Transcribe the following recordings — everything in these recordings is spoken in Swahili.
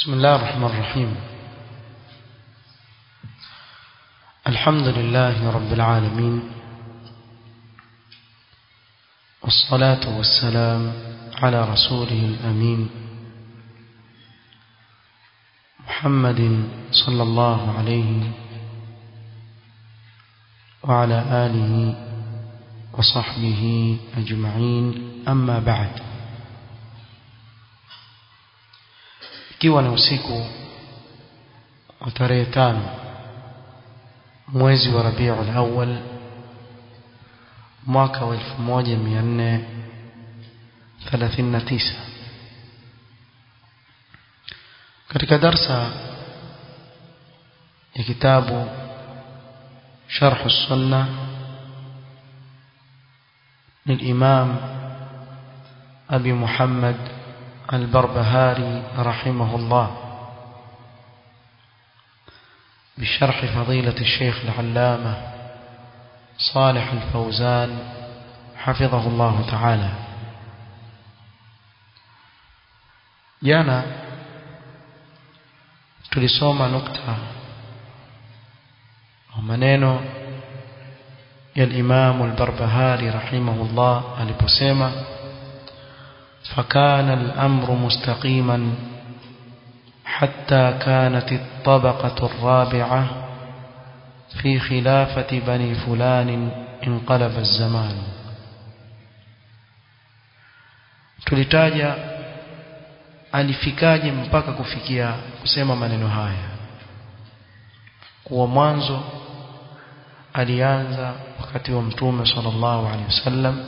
بسم الله الرحمن الرحيم الحمد لله رب العالمين والصلاة والسلام على رسوله الأمين محمد صلى الله عليه وعلى آله وصحبه أجمعين أما بعد ikiwa ni usiku wa tarehe tano mwezi wa Rabiul Awwal mwaka wa 1439 katika darsa ya kitabu شرح السنة للإمام أبي محمد البربهاري رحمه الله بشرح فضيلة الشيخ العلامة صالح الفوزان حفظه الله تعالى جانا tulisoma nukta maneno ya al-Imam al-Barbahari rahimahullah aliposema فكان الأمر مستقيما حتى كانت الطبقة الرابعة في خلافة بني فلان انقلب الزمان tulitaja alifikaje mpaka kufikia kusema maneno haya kuwa mwanzo alianza wakati wa mtume sallallahu alaihi wasallam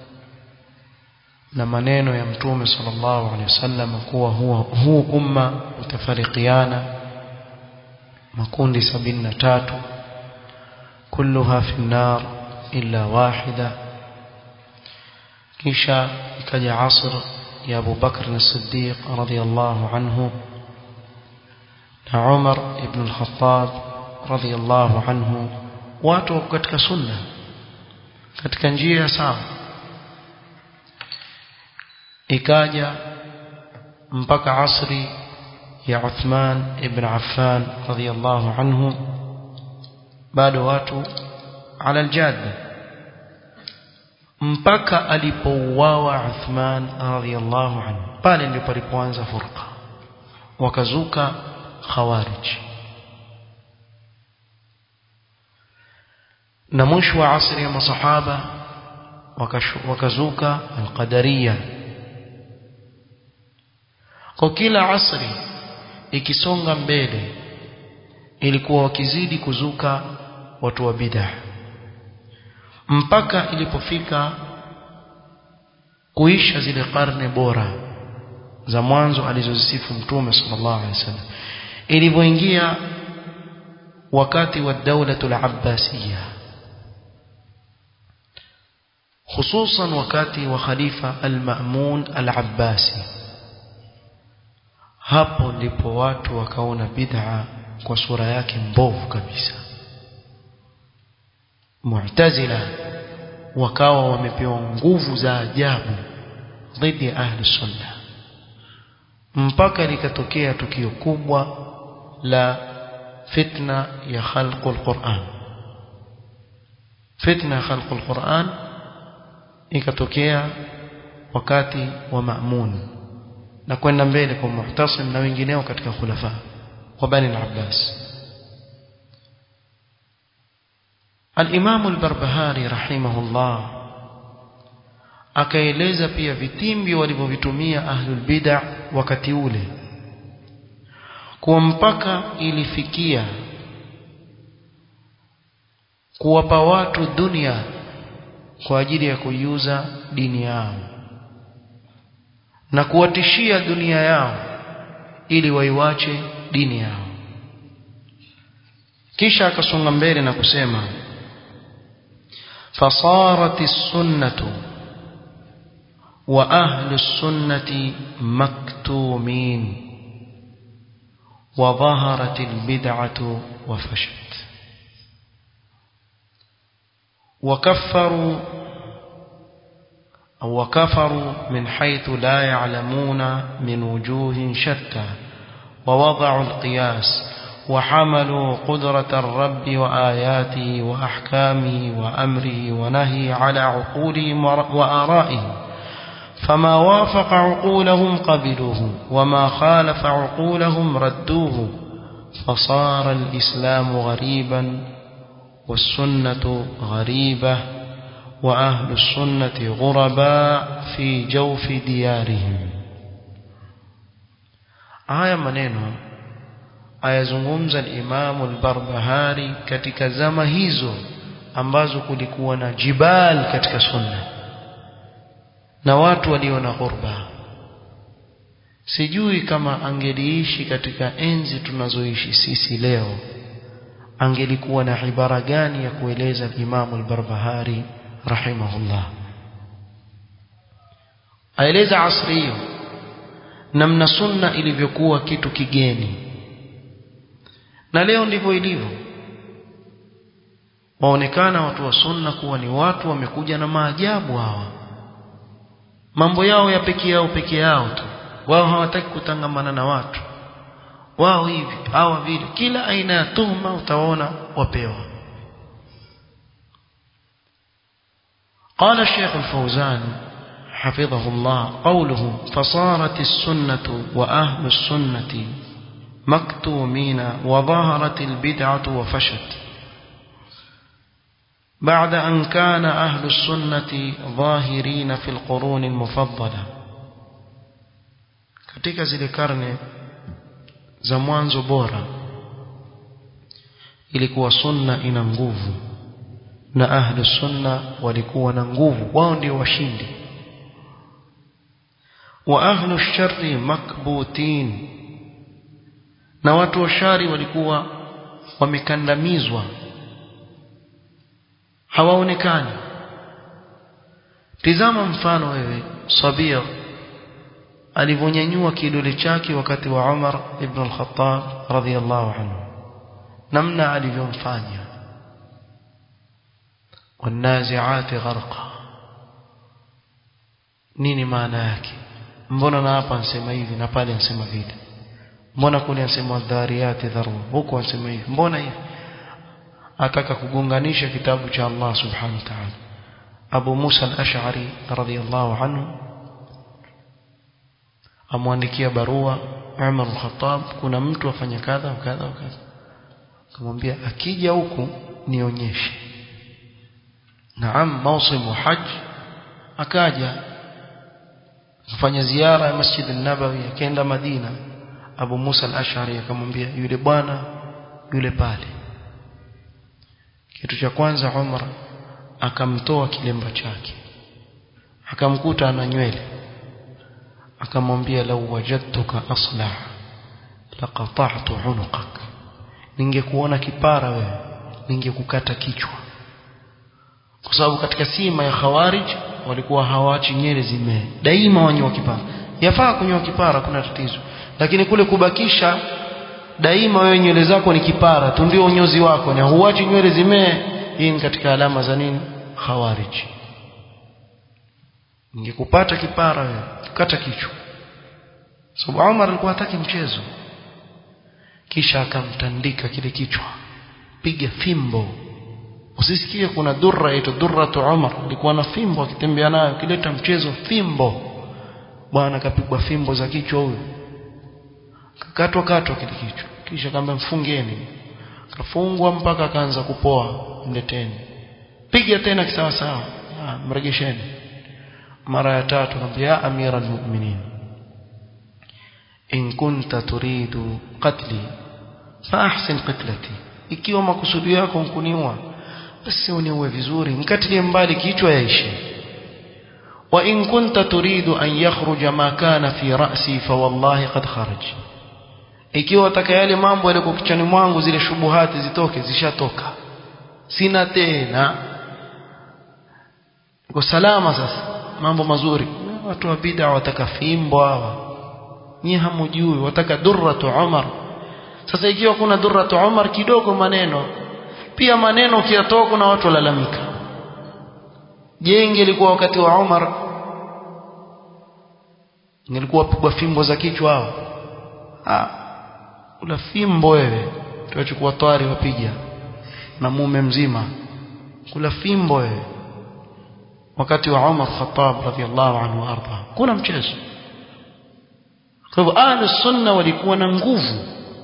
na maneno ya mtume sallallahu alaihi wasallam kuwa huwa huu umma utafarikiana makundi sabini na tatu kulluha fi nar illa wahida kisha ikaja asr ya Abu Bakr as-Siddiq radiyallahu anhu na Umar ibn al-Khattab radiyallahu anhu watu katika sunna katika njia sawa ikaja mpaka asri ya Uthman ibn Affan radiyallahu anhu bado watu ala aljadda mpaka alipouawa Uthman radiyallahu anhu pale ndipo alipoanza furqa wakazuka khawarij na mwisho wa asri ya masahaba wakazuka alqadariyah kwa kila asri ikisonga mbele ilikuwa wakizidi kuzuka watu wa bid'ah mpaka ilipofika kuisha zile karne bora za mwanzo alizozisifu mtume sallallahu alaihi wasallam ilivyoingia wakati wa daulatul abbasiyya hususan wakati wa khalifa al-Ma'mun al-Abbasi hapo ndipo watu wakaona bid'a kwa sura yake mbovu kabisa Mu'tazila wakawa wamepewa nguvu za ajabu dhidi ya ahli sunna mpaka likatokea tukio kubwa la fitna ya khalqul Qur'an fitna ya khalqul Qur'an ikatokea wakati wa Ma'mun na kwenda mbele kwa Muhtasim na wengineo katika khulafa wa Bani al-Abbas Al-Imam al-Barbahari rahimahullah akaeleza pia vitimbi walivyovitumia ahlul bid'ah wakati ule kwa mpaka ilifikia kuwapa watu dunia kwa ajili ya kuiuza dini yao na kuwatishia dunia yao ili waiwache dini yao kisha akasonga mbele na kusema fasarat as-sunnatu wa ahlu as-sunnati maktumin wa dhaharat al-bid'atu wa fashat وكفروا أو وكفروا من حيث لا يعلمون من وجوه شتى ووضعوا القياس وحملوا قدرة الرب وآياته وأحكامه وأمره ونهي على عقولهم وآرائهم فما وافق عقولهم قبلوه وما خالف عقولهم ردوه فصار الإسلام غريبا والسنة غريبة وأهل السنة غرباء في جوف ديارهم آية maneno ayazungumza al-Imam al-Barbahari katika zama hizo ambazo kulikuwa na jibal katika sunna na watu walio na ghurba sijui kama angeliishi katika enzi tunazoishi sisi leo angelikuwa na ibara gani ya kueleza Imam al-Barbahari rahimahullah aeleza asri hiyo namna sunna ilivyokuwa kitu kigeni na leo ndivyo ilivyo waonekana watu wa sunna kuwa ni watu wamekuja na maajabu hawa mambo yao ya peke yao peke yao tu wao hawataki kutangamana na watu wao hivi hawa vile kila aina ya tuhuma utaona wapewa قال الشيخ الفوزان حفظه الله قوله فصارت السنة وأهل السنة مكتومين وظهرت البدعة وفشت بعد أن كان أهل السنة ظاهرين في القرون المفضلة katika zile karne za mwanzo bora ilikuwa sunna ina nguvu na ahlu sunna walikuwa na nguvu wao ndio washindi wa ahlu sharri makbutin na watu wa shari walikuwa wamekandamizwa hawaonekani tizama mfano wewe sabir alivyonyanyua kidole chake wakati wa Umar ibn al-Khattab radhiyallahu anhu namna alivyomfanya wanaziati gharqa nini maana yake mbona na hapa ansema hivi na pale ansema vile mbona kule ansema dhariyati dharwa huko ansema hivi mbona hivi ataka kugonganisha kitabu cha Allah subhanahu wa ta'ala Abu Musa al-Ash'ari radhiyallahu anhu amwandikia barua Umar al-Khattab kuna mtu afanya kadha kadha kadha akamwambia akija huku nionyeshe naam mausimu hajj akaja kufanya ziara ya Masjid an-Nabawi akaenda Madina Abu Musa al-Ash'ari akamwambia yule bwana yule pale kitu cha kwanza Umar akamtoa kilemba chake akamkuta ana nywele akamwambia lau wajadtuka aslah laqata'tu unuqak ningekuona kipara wewe ningekukata kichwa kwa sababu katika sima ya khawarij walikuwa hawaachi nywele zimee daima wanyoa kipara yafaa kunyoa kipara kuna tatizo lakini kule kubakisha daima wewe nywele zako ni kipara tu ndio unyozi wako na huachi nywele zimee hii ni katika alama za nini khawarij ningekupata kipara wewe kata kichwa sababu Umar alikuwa hataki mchezo kisha akamtandika kile kichwa piga fimbo usisikie kuna durra ito durratu Umar alikuwa na fimbo akitembea nayo kileta mchezo fimbo bwana kapigwa fimbo za kichwa huyo kakatwa katwa kile kichwa kisha kamba mfungeni kafungwa mpaka akaanza kupoa mleteni piga tena kisawa sawa mregesheni mara ya tatu akamwambia amira almu'minin in kunta turidu qatli fa ahsin qitlati ikiwa makusudi yako nkuniua basi uniue vizuri nikatilie mbali kichwa yaishi wa in kunta turidu an yakhruja ma kana fi ra'si fa wallahi qad kharaj ikiwa wataka yale mambo yalikuwa kichwani mwangu zile shubuhati zitoke zishatoka sina tena kwa salama sasa mambo mazuri watu wa bid'a wataka fimbo hawa nyie hamujui wataka durratu Umar sasa ikiwa kuna durratu Umar kidogo maneno pia maneno ukiyatoka na watu walalamika je ingelikuwa wakati wa Umar ingelikuwa pigwa fimbo za kichwa hao ah kula fimbo wewe tuachukua twari wapiga na mume mzima kula fimbo wewe wakati wa Umar Khattab radhiallahu anhu arda kuna mchezo kwa hivyo ahli sunna walikuwa na nguvu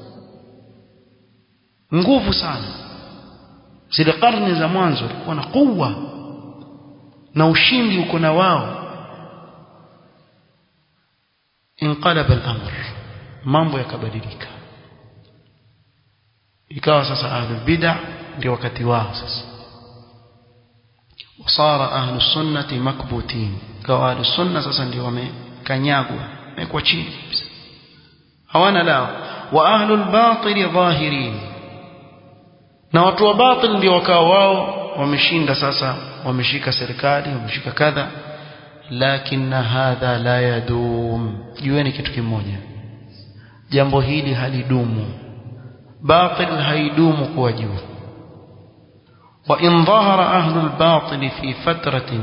nguvu sana zile karne za mwanzo walikuwa na kuwa na ushindi uko na wao inqalaba al-amr mambo yakabadilika ikawa sasa ahlul bid'ah ndio wakati wao sasa wasara ahlus sunnati makbutin ikawa ahlus sunna sasa ndio wamekanyagwa wamekuwa chini hawana lao wa ahlul batil dhahirin na watu wa batil ndio wakawa wao wameshinda sasa wameshika serikali wameshika kadha lakini hadha la yadum jueni kitu kimoja jambo hili halidumu batil haidumu kuwa juu وإن ظهر أهل الباطل في فترة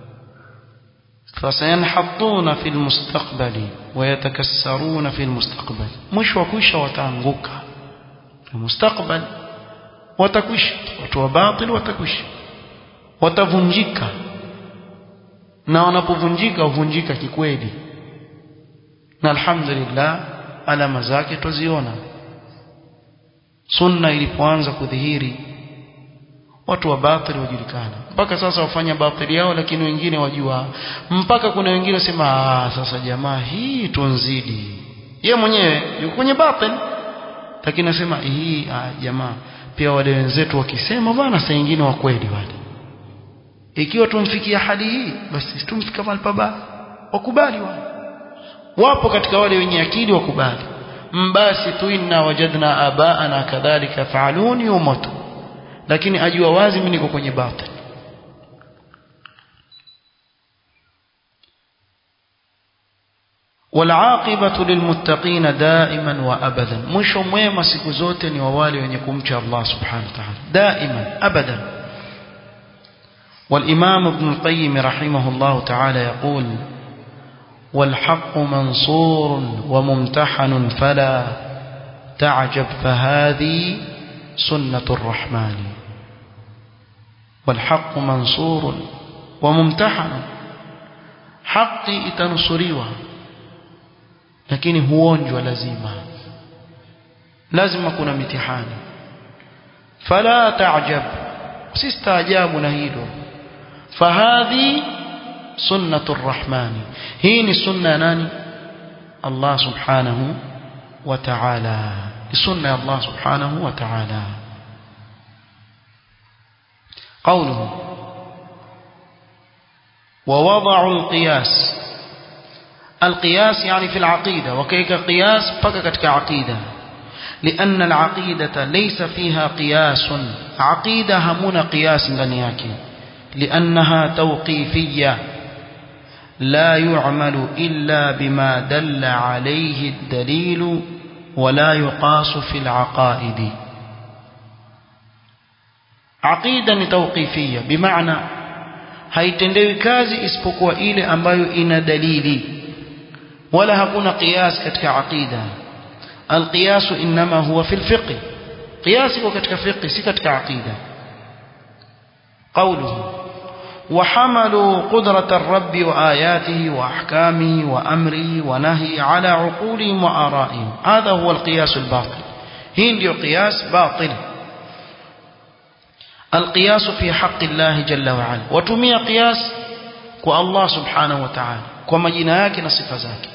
فسينحطون في المستقبل ويتكسرون في المستقبل مش وكوش وتانغوك في المستقبل وتكوش وتو باطل وتكوش watavunjika na wanapovunjika huvunjika kikweli na alhamdulillah alama zake tuziona sunna ilipoanza kudhihiri watu wa batili wajulikana mpaka sasa wafanya batili yao lakini wengine wajua mpaka kuna wengine wasema ah sasa jamaa hii tunzidi ye mwenyewe yuko kwenye batili lakini nasema hii ah, jamaa pia wale wenzetu wakisema bwana saa nyingine wa kweli wale ikiwa tumfikia hali hii basi tumfika mahali pabaya wakubali wale wapo katika wale wenye akili wakubali mbasi tu inna wajadna abaana kadhalika faalun yumatu lakini ajua wazi mimi niko kwenye batil والعاقبة للمتقين دائما وأبدا مش mwema siku zote ni wale wenye kumcha Allah subhanahu wa ta'ala دائما أبدا والإمام ابن القيم رحمه الله تعالى يقول والحق منصور وممتحن فلا تعجب فهذه سنة الرحمن والحق منصور وممتحن حقي itanusurيwa lakini huonjwa lazima lazima kuna mitihani fala ta'jab sistaajabu na hilo fahadhi sunnatu rrahmani hii ni sunna ya nani Allah subhanahu wa ta'ala ni sunna ya Allah subhanahu wa ta'ala قوله ووضعوا القياس القياس يعني في العقيدة وكيك قياس فككتك عقيدة لأن العقيدة ليس فيها قياس عقيدة همون قياس لنياك لأنها توقيفية لا يعمل إلا بما دل عليه الدليل ولا يقاس في العقائد عقيدة توقيفية بمعنى haitendewi kazi isipokuwa ile ambayo ina dalili wala hakuna qiyas katika aqida alqiyas inma huwa fi alfiqh qiyas iko katika fiqh si katika aqida qawluhu وحملوا قدرة الرب وآياته وأحكامه وأمره ونهي على عقولهم وآرائهم هذا هو القياس الباطل هين قياس باطل القياس في حق الله جل وعلا وتمي قياس والله سبحانه وتعالى كما جناك نصف ذاك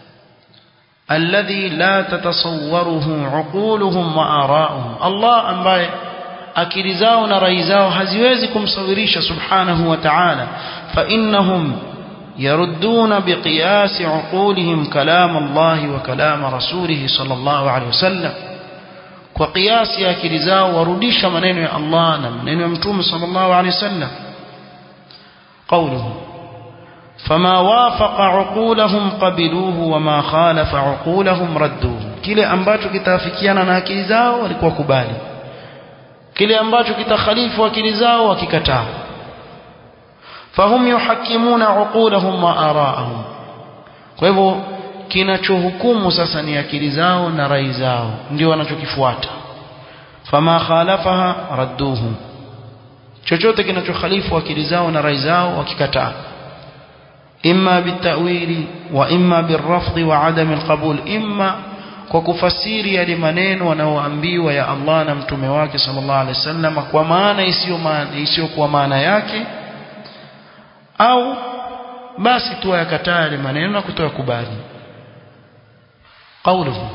الذي لا تتصوره عقولهم وآراؤهم الله أنباye akili zao na rai zao haziwezi kumsawirisha subhanahu wa ta'ala fa innahum yarudduna biqiyas uqulihim kalam Allah wa kalam rasulih sallallahu alayhi wasallam kwa kiasi ya akili zao warudisha maneno ya Allah na maneno ya mtume sallallahu alayhi wasallam قوله فما وافق عقولهم قبلوه وما خالف عقولهم ردوه kile ambacho kitafikiana na akili zao walikuwa kubali kile ambacho kitakhalifu akili zao wakikataa fahum yuhakimuna uqulahum wa araahum kwa hivyo kinachohukumu sasa ni akili zao na rai zao ndio wanachokifuata fama khalafaha radduhu chochote kinachokhalifu akili zao na rai zao wakikataa imma bitawili wa imma birrafdhi wa adam alqabul imma kwa kufasiri yale maneno wanaoambiwa ya Allah na mtume wake sallallahu alaihi wasallam kwa maana isiyo maana isiyo kwa maana yake au basi tu yakataa yale maneno na kutoa kubali قوله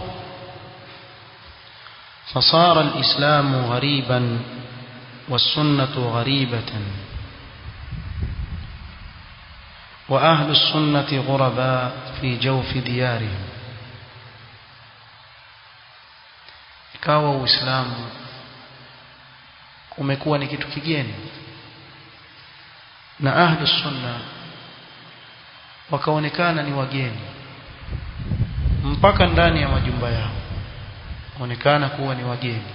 فصار الإسلام غريبا والسنة غريبة وأهل السنة غرباء في جوف ديارهم ikawa uislamu umekuwa ni kitu kigeni na ahlu sunna wakaonekana ni wageni mpaka ndani ya majumba yao onekana kuwa ni wageni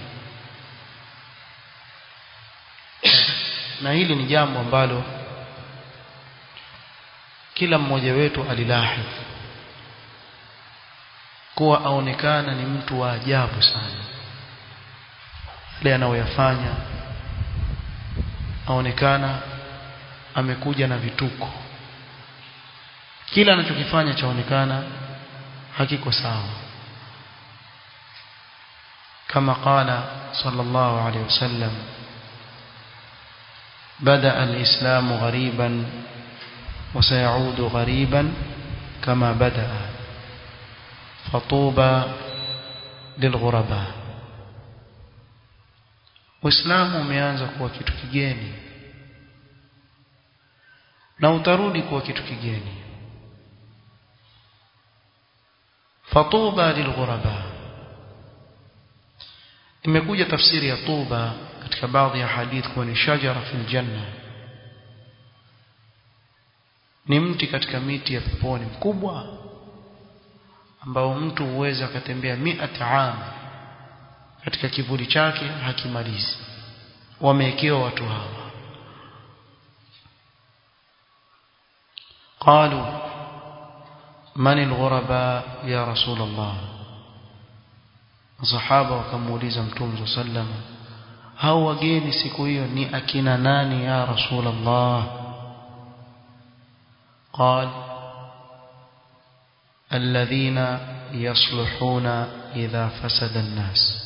na hili ni jambo ambalo kila mmoja wetu alilahi kuwa aonekana ni mtu wa ajabu sana yale anayoyafanya aonekana amekuja na vituko kila anachokifanya chaonekana hakiko sawa kama qala sallallahu alayhi wasallam بدا الاسلام غريبا وسيعود غريبا كما بدا فطوبى للغرباء Uislamu umeanza kuwa kitu kigeni na utarudi kuwa kitu kigeni fatuba lilghuraba imekuja tafsiri ya tuba katika baadhi ya hadith kuwa ni shajara fil janna ni mti katika miti ya peponi mkubwa ambao mtu huweza akatembea miat am katika kivuli chake hakimalizi wamewekewa watu hawa قالوا من الغرباء يا رسول الله صحابه wakamuuliza mtume sallam hao wageni siku hiyo ni akina nani ya rasul Allah قال الذين يصلحون إذا فسد الناس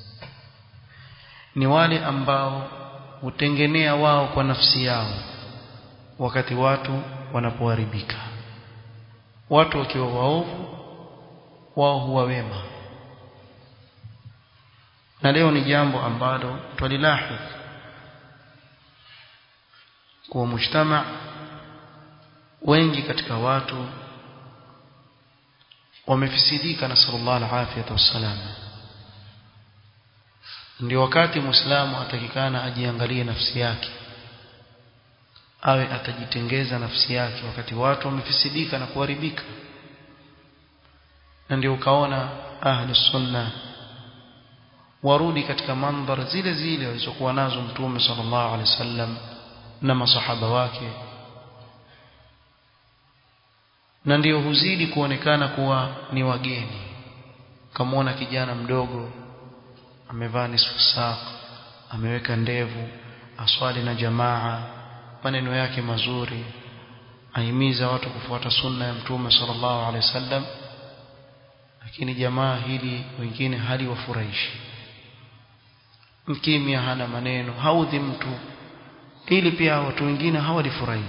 ni wale ambao hutengenea wao kwa nafsi yao wakati watu wanapoharibika watu wakiwa waovu wao huwa wema na leo ni jambo ambalo twalilahi kuwa mujtama wengi katika watu wamefisidika na sallallahu alaihi wasallam ndio wakati muislamu atakikana ajiangalie nafsi yake awe atajitengeza nafsi yake wakati watu wamefisidika na kuharibika na ndio ukaona ahli sunna warudi katika mandhar zile zile walizokuwa nazo mtume sallallahu alaihi wasallam na masahaba wake na ndio huzidi kuonekana kuwa ni wageni kamwona kijana mdogo amevaa nisfu saq ameweka ndevu aswali na jamaa maneno yake mazuri ahimiza watu kufuata sunna ya mtume sallallahu alaihi wasallam lakini jamaa hili wengine hali wafurahishi mkimya hana maneno haudhi mtu ili pia watu wengine hawalifurahi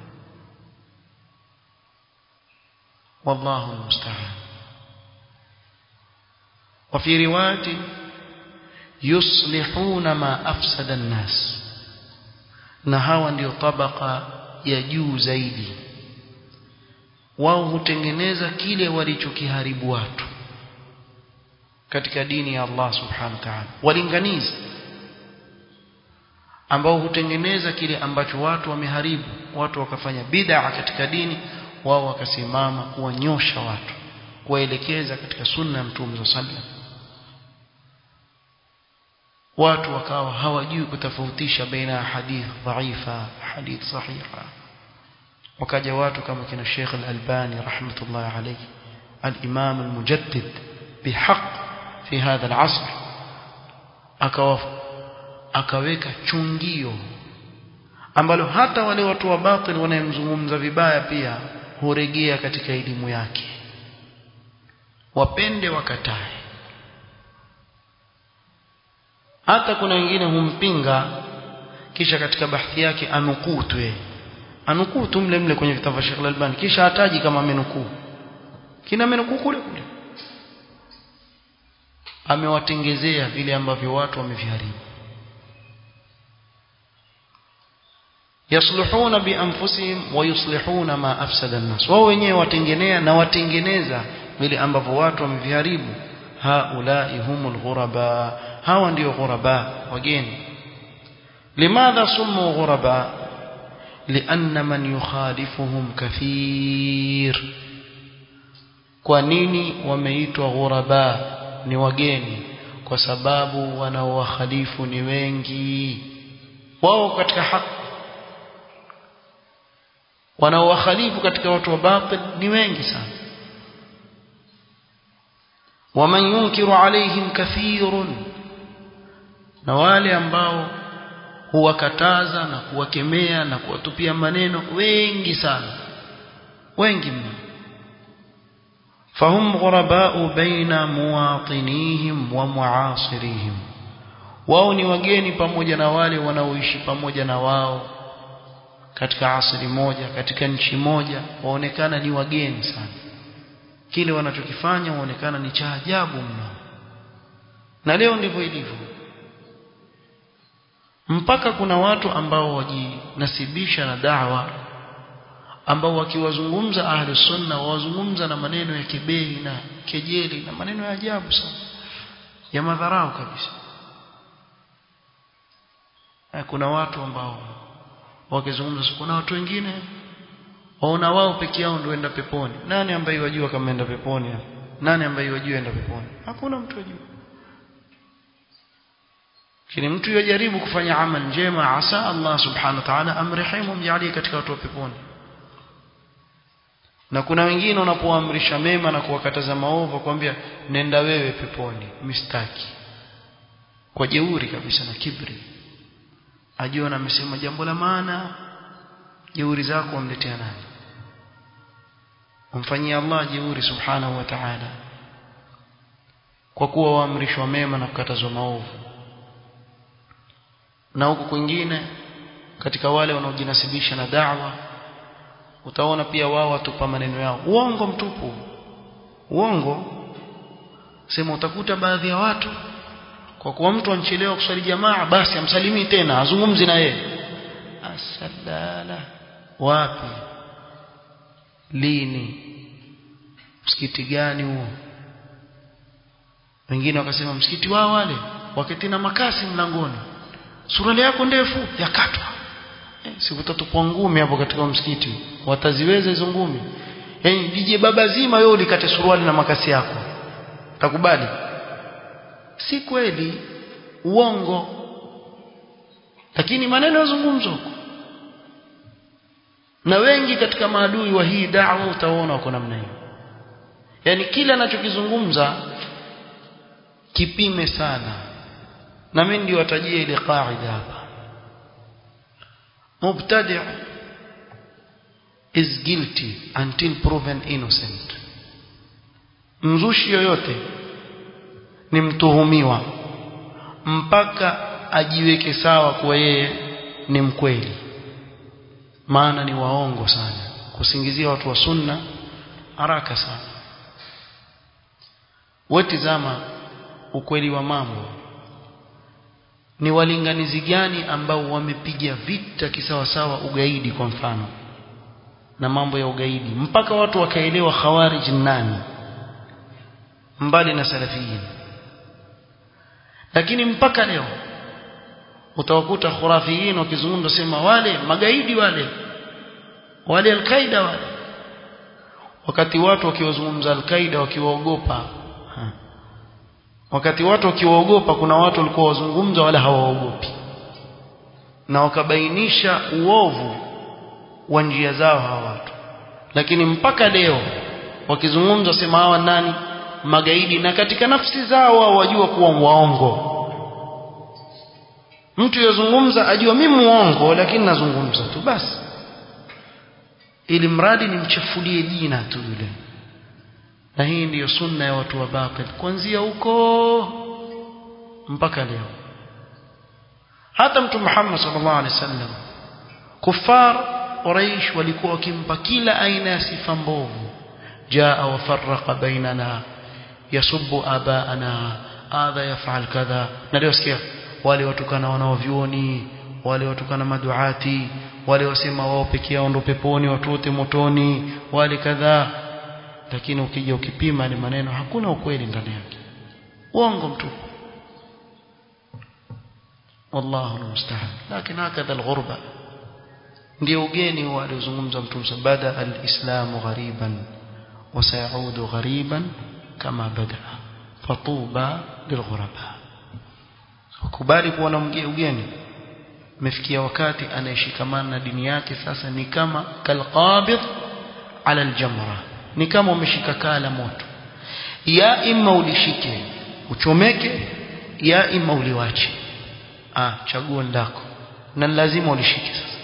والله المستعان وفي روايه يصلحون ما افسد الناس na hawa ndio tabaka ya juu zaidi wao hutengeneza kile walichokiharibu watu katika dini ya Allah subhanahu wa ta'ala walinganizi ambao hutengeneza kile ambacho watu wameharibu watu wakafanya bid'a katika dini wao wakasimama kuwanyosha watu kuwaelekeza katika sunna ya mtume sallam watu wakawa hawajui kutofautisha baina ya hadith dhaifa hadith sahiha wakaja watu kama kina Sheikh Al-Albani rahmatullahi alayhi al-Imam al-Mujaddid bihaq fi hadha al-asr akawa akaweka chungio ambalo hata wale watu wa batil wanayemzungumza vibaya pia huregea katika elimu yake wapende wakatae hata kuna wengine humpinga kisha katika bahthi yake anukutwe anukuu tu mle mle kwenye vitabu vya Sheikh Al-Albani kisha hataji kama amenukuu kina amenukuu kule kule amewatengezea vile ambavyo watu wameviharibu yasluhuna bianfusihim wa yuslihuna ma afsada an-nas wao wenyewe watengenea na watengeneza vile ambavyo watu wameviharibu haulai humul ghuraba hawa ndio ghuraba wageni limadha sumu ghuraba لأن من يخالفهم كثير kwa nini wameitwa ghuraba ni wageni kwa sababu wanaowakhalifu ni wengi wao katika haki wanaowakhalifu katika watu wa batil ni wengi sana waman yunkiru alaihim kathirun na wale ambao huwakataza na kuwakemea na kuwatupia maneno wengi sana wengi mno fahum ghurabau baina muwatinihim wa muasirihim wao ni wageni pamoja na wale wanaoishi pamoja na wao katika asili moja katika nchi moja waonekana ni wageni sana kile wanachokifanya waonekana ni cha ajabu mno na leo ndivyo ilivyo mpaka kuna watu ambao wajinasibisha na dawa ambao wakiwazungumza ahli sunna wawazungumza na maneno ya kebeli na kejeli na maneno ya ajabu sana ya madharau kabisa kuna watu ambao wakizungumza kuna watu wengine waona wao peke yao ndio enda peponi nani ambaye wajua kama enda peponi nani ambaye wajua enda peponi hakuna mtu wajua lakini mtu yajaribu kufanya amal njema asa Allah subhanahu wa ta'ala amrehemu mjalie katika watu wa peponi na kuna wengine unapoamrisha mema na kuwakataza maovu kwambia nenda wewe peponi mistaki kwa jeuri kabisa na kibri ajiona amesema jambo la maana jeuri zako wamletea nani umfanyia Allah jeuri subhanahu wa ta'ala kwa kuwa waamrishwa mema na kukatazwa maovu na huku kwingine katika wale wanaojinasibisha na da'wa utaona pia wao watupa maneno yao uongo mtupu uongo sema utakuta baadhi ya watu kwa kuwa mtu anchelewa kuswali jamaa basi amsalimii tena azungumzi na yeye asalala wapi lini msikiti gani huo wengine wakasema msikiti wao wale wakati na makasi mlangoni suruali yako ndefu yakatwa eh, sikutatupwa ngumi hapo katika msikiti wataziweza hizo ngumi yani jije baba zima wewe ulikate suruali na makasi yako takubali si kweli uongo lakini maneno yazungumzwa na wengi katika maadui wa hii da'wa utaona wako namna hiyo yani kila anachokizungumza kipime sana na mimi ndio watajia ile qaida hapa mubtadi' is guilty until proven innocent mzushi yoyote ni mtuhumiwa mpaka ajiweke sawa kuwa yeye ni mkweli maana ni waongo sana kusingizia watu wa sunna haraka sana wetizama ukweli wa mambo ni walinganizi gani ambao wamepiga vita kisawasawa ugaidi kwa mfano na mambo ya ugaidi mpaka watu wakaelewa khawarij nani mbali na salafiyin lakini mpaka leo utawakuta khurafiyin wakizungumza sema wale magaidi wale wale alkaida wale wakati watu wakiwazungumza alkaida wakiwaogopa wakati watu wakiwaogopa kuna watu walikuwa wazungumza wala hawaogopi na wakabainisha uovu wa njia zao hawa watu lakini mpaka leo wakizungumza sema hawa nani magaidi na katika nafsi zao wao wajua kuwa waongo mtu yazungumza ajua mimi muongo lakini nazungumza tu basi ili mradi nimchafulie jina tu yule na hii ndiyo sunna ya watu wa batil kuanzia huko mpaka leo hata mtume Muhammad sallallahu alaihi wasallam kufar Quraysh walikuwa wakimpa kila aina ya sifa mbovu jaa wa farraqa bainana yasubbu abaana hadha yaf'al kadha na leo sikia wale watukana wanaovyuoni wale watukana maduati wale wasema wao pekee yao ndo peponi watu wote motoni wale kadhaa lakini ukija ukipima ni maneno hakuna ukweli ndani yake uongo mtupu wallahu almusta'an lakini hakadha alghurba ndio ugeni huo aliozungumza mtume bada alislamu ghariban wasayaudu ghariban kama bada fatuba lilghuraba ukubali kuwa na ugeni umefikia wakati anayeshikamana na dini yake sasa ni kama kalqabid ala aljamra ni kama umeshika kaa la moto ya imma ulishike uchomeke ya imma uliwache ah chaguo ndako na lazima ulishike sasa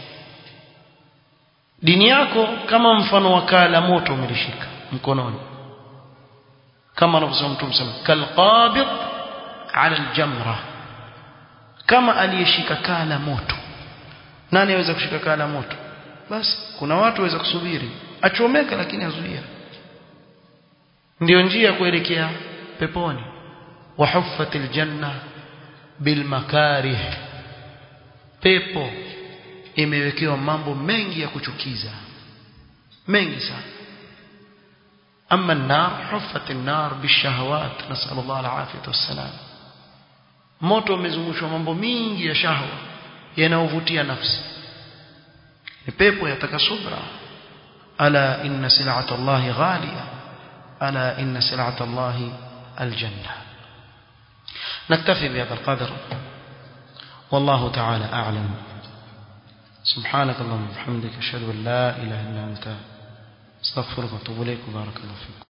dini yako kama mfano wa kaa la moto umelishika mkononi kama anavyosema mtume sana kalqabid ala aljamra kama aliyeshika kaa la moto nani aweza kushika kaa la moto basi kuna watu waweza kusubiri achomeka lakini azuia ndio njia kuelekea peponi wahuffatil janna bil makarih pepo imewekewa mambo mengi ya kuchukiza mengi sana ama an-nar huffat an-nar bishahawat nasallallahu al-afiyah wassalam moto umezungushwa mambo mingi ya shahwa yanayovutia nafsi ni pepo yataka subra ala inna sil'ata Allah ghaliya ala inna sil'ata Allah aljanna نكتفي بهذا القدر والله تعالى أعلم سبحانك اللهم وبحمدك أشهد أن لا إله إلا أنت استغفرك واتوب إليك وبارك الله فيك